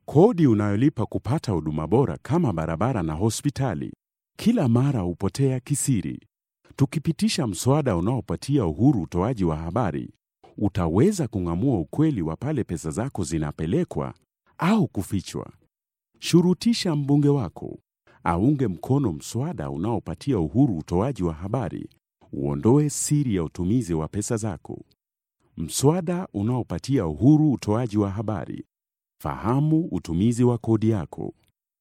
Kodi unayolipa kupata huduma bora kama barabara na hospitali kila mara hupotea kisiri. Tukipitisha mswada unaopatia uhuru utoaji wa habari, utaweza kung'amua ukweli wa pale pesa zako zinapelekwa au kufichwa. Shurutisha mbunge wako aunge mkono mswada unaopatia uhuru utoaji wa habari, uondoe siri ya utumizi wa pesa zako. Mswada unaopatia uhuru utoaji wa habari. Fahamu utumizi wa kodi yako.